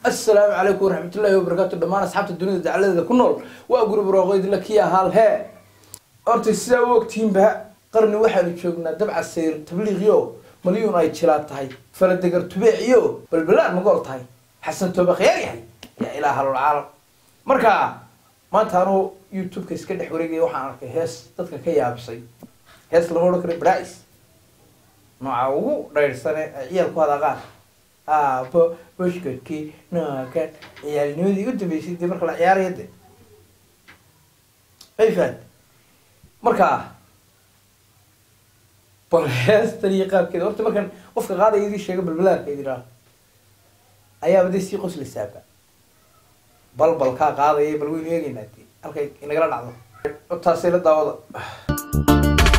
assalaamu calaykum waraxmatullaahi wabarakaatu dhammaan asxaabta dunida dacaladeeda ku nool waa guri barooqeydla kii ahaal hee horta sidaa u ogtihiinba qarni waxaanu joognaa dabca sayr tabliiqiyo malyuun ay jilaa tahay faladegar tubeeciyo balbalaan magool tahay xasan toobe khiyaar yahay yaa ilaa halol caalam marka maanta anuu youtube-ka iska dhex wareegaya waxaan arkay hees dadka ka yaabisay hees lama odhan kara brais nooca ugu dhayrsane ee ciyaal ku hadaqaan aabo bushkadkii nookan ciyaalnimadii u dambeysay dee marka la ciyaaraya de ayfaad marka bal heestan iyo qaabkeeda horta markan qofka qaadaya idii sheega balbalaarka idin ayaaba dee sii qoslaysaaba balbalkaa qaadaya bal waynu eegeynaa de halkay inagala dhacdo taasay la daawada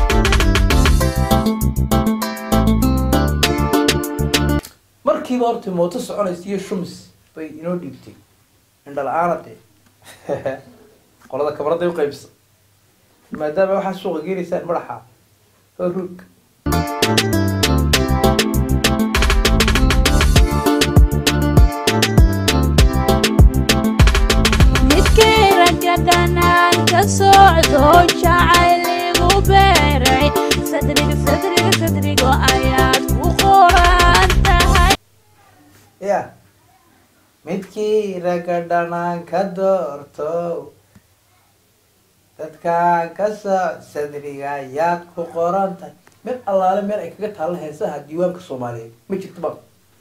markiiba horta mooto soconaysa iyo shums bay inoo dhiibtay indhala-aana dee qolada kabraday uqaybsa maadaama waxaa suuqa geenaysaan madaxa oo ruug midkay ragga dhanaan ka socdo jacayligu beeray sadriga sadriga sadrigo ayaad ku qoran tahay ya midkii ragga dhanaan ka doorto dadkaan ka soo sadriga ayaad ku qoran tahay meel allaale meel ay kaga taalla heesaha diiwaanka soomaaliyeed ma jirto ba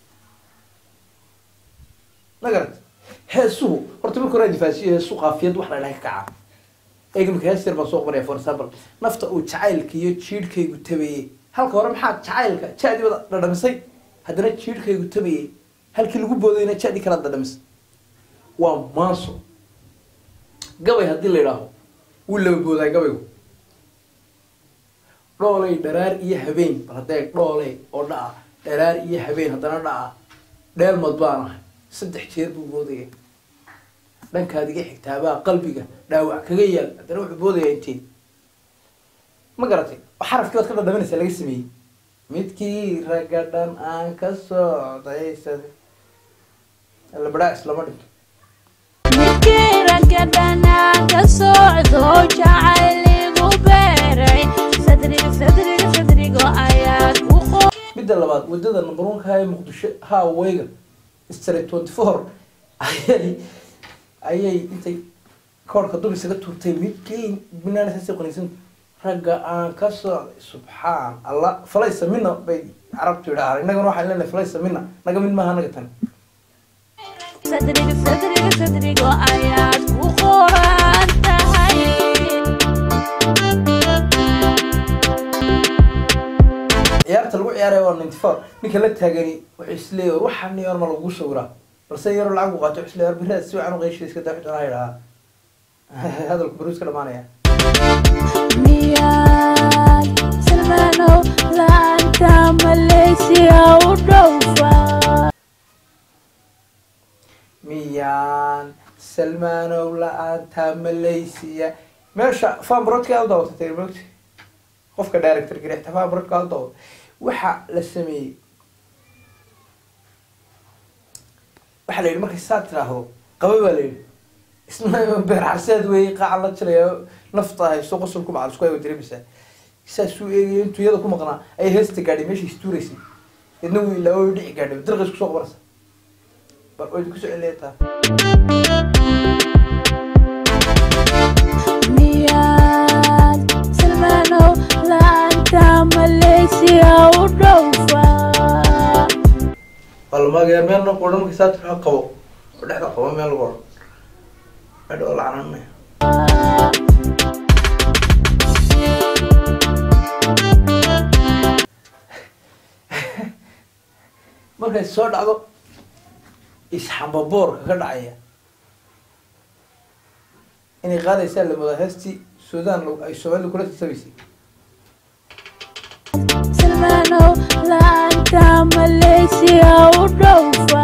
ma garat heesuhu horta marka hore difaasiyo heesu qaafiyad wax la dhahay ka kaca eega marka hees yar baan soo qoraya for example nafta uu jacaylka iyo jiidhkaygu tabayey halka hore maxaa jacaylka jadi wada dhadhamisay haddana jiidhkaygu tabayey halkii lagu boodayna jadi kala dhadhamisay waa maaso gabay haddii la idhaaho wuu laba boodaa gabaygu dhooley dharaar iyo habeen bal haddee dhooley oo dhaca dharaar iyo habeen haddana dhaca dheelmad baan ahay saddex jeer buu boodaya dhankaad iga xigtaabaa qalbiga dhaawac kaga yaal haddana wuxuu boodaya intee ma garatay xarafkii baad ka dhadhaminaysaa laga sameeyey midkii ragga dhan aan ka socday sad labadhaa islama dhinto midkay ragga dhanaan ka socdo jacayligu beeray sadriga sadriga sadrigo ayaad ku qoran midda labaad wadada number one ka ee muqdisho hawayga street twenty four ayay ayay intay koorka dub isaga tuurtay midkii binaanasasi qanisan ragga aan ka socday subxaan allah falaysa mina bay carabtu yidhahaan innagana waxaan leenahay falaysa mina naga mid maaha naga tan sadriga sadriga sadrigo ayaad ku qoran tahay ciyaarta lagu ciyaaraya waa ninety four ninka la taagani wuxuu isleeyahy war waxaa niyoon ma lagu sawiraa balse yaroo lacag u qaato wuxuu isleeyahy war biraad si wacan u qeyshida iska daa xujana yidhahaa hadalku baruus ka dhamaanaya miyaad salmaanow laanta malaysia u dhowfa miyaan salmaanow la-aanta malaysia meesha fanbrodka u daawatatay mogti qofka director garixta fanbrodka u daawata waxa la sameeyey waxaa la yidhi markay saa tiraahdo qaba baa la yidhi isna beer xarseed weeye qaacan la jiraya nafta hayso qosolku macal isku aywa dareemaysaa saasuu eegaya intuu iyada ku maqnaa ayay heesta gaadhay meesha istuuraysay idna wuu ilaa way dhici gaadhay dirqis kusoo qabanaysa bal way ku soo celiyataa miyaad salmaanow laanta malaysia u dhowfa balmageer meel na qodhan markii saa tiraahdo qabo oo dhexda qabo meel lagu odhan medh oo lacananaya markay soo dhacdo isxambaboorka ka dhacaya inay qaadaysaa la moodaa heestii suudaan lo- ay soomaalida kula tasabaysay salmaanow laanta malaysia u dhowfa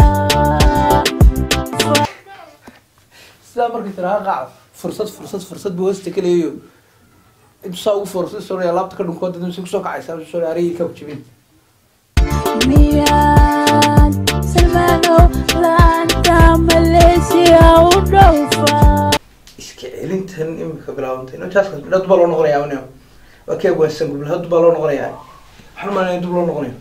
sidaa markay tiraha qaac fursad fursad fursad buu hoosta ka leeyayo intuu saa ugu fursad sonaya laabta ka dhunkooda si kusoo kacaysa soo arayii ka jibin miyaad salmaanow laanta malaysia u dhowfaa iska celintan imika bilaabantay intaas dad baa loo noqonayaa nin waa kee waansan gubla dad baa loo noqonayaa waxaan maanaya dib loo noqonayo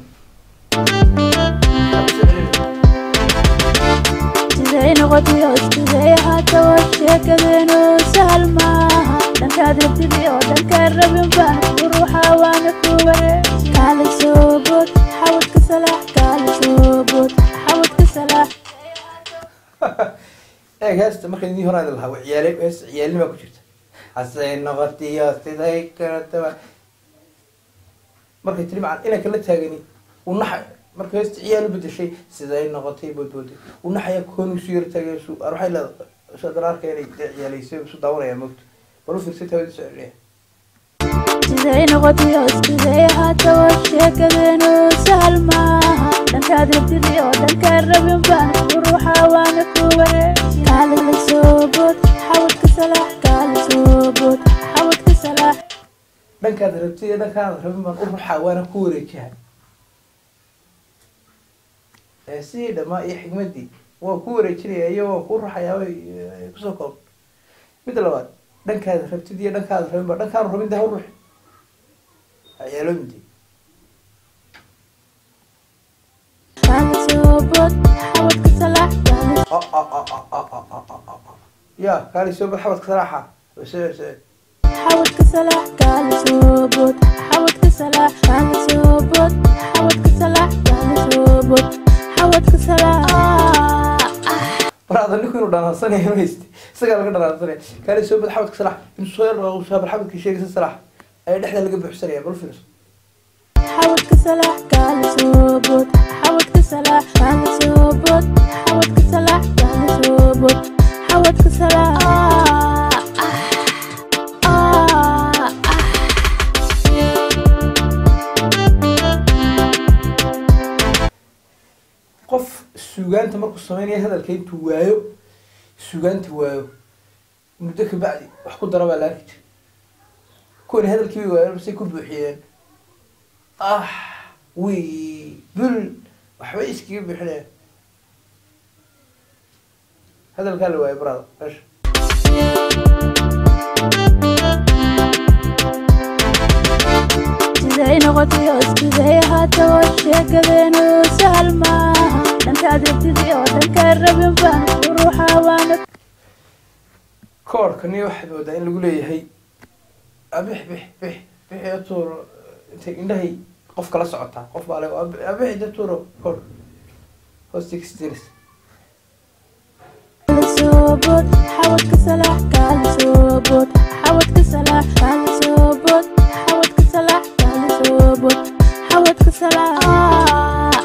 siday noqotay oo siday haataba sheekadeenu sahal maaha dhankaad rabtidii oo dhankaan rabin baan uruxa waana kuware kaala soo bood xawadka salaax kaala soo bood xawadka salaax eeg heesta marka idin horaan idin lahaa waa ciyaale heesta ciyaalnimaa ku jirta hasay noqotiyo siday karataba markay tiri macan inanka la taagani uu naxay marka heesta ciyaal u bedeshay siday noqotay boodbooday uu naxaya koon isu yar taagay su ar waxay leedahay sadar arka inay dee ciyaalaysay isu daawanaya moogta bal u fiirsay tawadi soo celiya siday noqotay oo siday haataba sheekadeenu sahal maaha dhankaad rabtidii oo dhankaan rabin baan uruxa waana kuware kaala soo bood xawadka salaax kaala soo bood xawadka salaax dhankaad rabtay iyo dhankaad rabin baan u ruxaa waana ku wareejaha ee sidii dhamaa iyo xigmadii waa ku wareejinaya iyo waa ku ruxayaa way eh, kusoo koob midda labaad dhankaad rabtid iyo dhankaad rabin ba dhankaan rabin daha u ruxi ciyaalooyinti kaala soo bood xawadka salaax kaala ya kaali soo bal xabadka saraaxa soo soo xawadka salaax kaala soo bood xawadka salaax kaala soo bood xawadka salaax kaala soo bood xawadka salaax waraada ninku inuu dhanaansanaya ma hayste isagaa laga dhanaansanaya kaali soo bal xabadka salaax intuu soo yar bal xabadka sheegaysa salaax ayaa dhexda laga buuxsanaya bal fiirso xawadka salaax kaala soo bood xawadka salaax kaala soo bood xawadka salaax kaala soo bood xawadka salaax qof suugaanta markuu sameynaya hadalka intuu waayo suugaanta waayo muddo ka bacdi wax ku dara baa la arki jira kuwani hadalkii bay waayeen basay ku buuxiyeen ah wi bul waxbay iskaga buuxinayaan hadalkaa la waayo brada meesha siday noqotay oo siday haataba sheekadeenu sahal maaha dhankaad rabtidii oo dhankaan rabin baan uruxa waana koorkani waxaad moodaa in lagu leeyahay abix bix bix bixi tuur intay indhahay qof kala socotaa qof baa le abixi da tuuro koor hoosta kastiris kaala soo bood xawadka salaax kaala soo bood xawadka salaax kaala soo bood xawadka salaax kaala soo bood xawadka salaax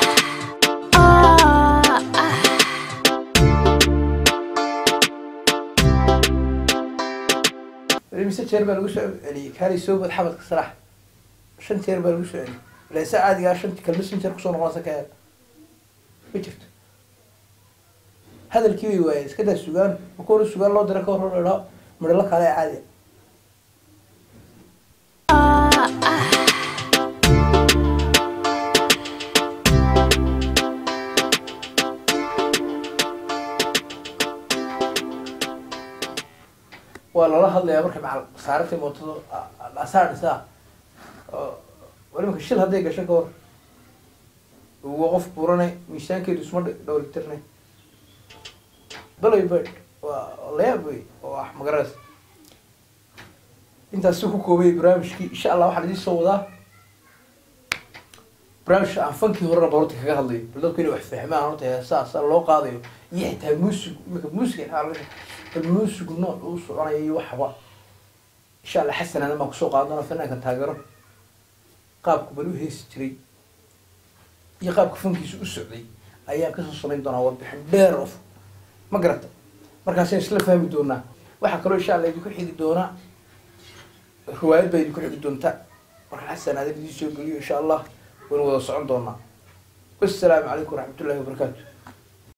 mise jeer baa lagu soo celiyey kaali soo bood xabadka salaax shan jeer baa lagu soo celiyey ilaa saa caadigaa shanti kalma shan jeer kusoo noqonaysa ka eeg ma jirto hadalkii bay waayeen iska daa sugaan marka hore sugaan loo dira ka hor hor idhaa midhalo kale ee caadi waa lala hadlayaa marka macal saarantay mootada asaar dhisaa oo walimaka shil hadday gasho ka hor waa qof buranay miisaankeedu isma dhowlitirnay balay bird waa layaab wey oo ah magaras intaas ku koobay barnaamijkii insha allah waxaan idiin soo wadaa barnaamijka aan fankii horena barorta kaga hadlayo bal dadku inay wax fahmaan horta heesaa loo qaadayo iyo xitaa muusig imika muusiga xitaa laga bal muusigu nooc uu soconayo iyo waxba insha allah xasan aadan baan kusoo qaadan doona fanaanka taageero qaabku bal u heesi jiray iyo qaabka fankiisu u socday ayaan kasoo samayn doonaa warbixin dheer of ma garata markaasaan isla fahmi doonaa waxaa kaloo insha allah idinku xigi doonaa riwaayad baa idinku xigi doonta marka xasan aadan idiin soo geliyo insha allah waynu wada socon doonaa wassalaamu calaykum waraxmatullahi wabarakaatu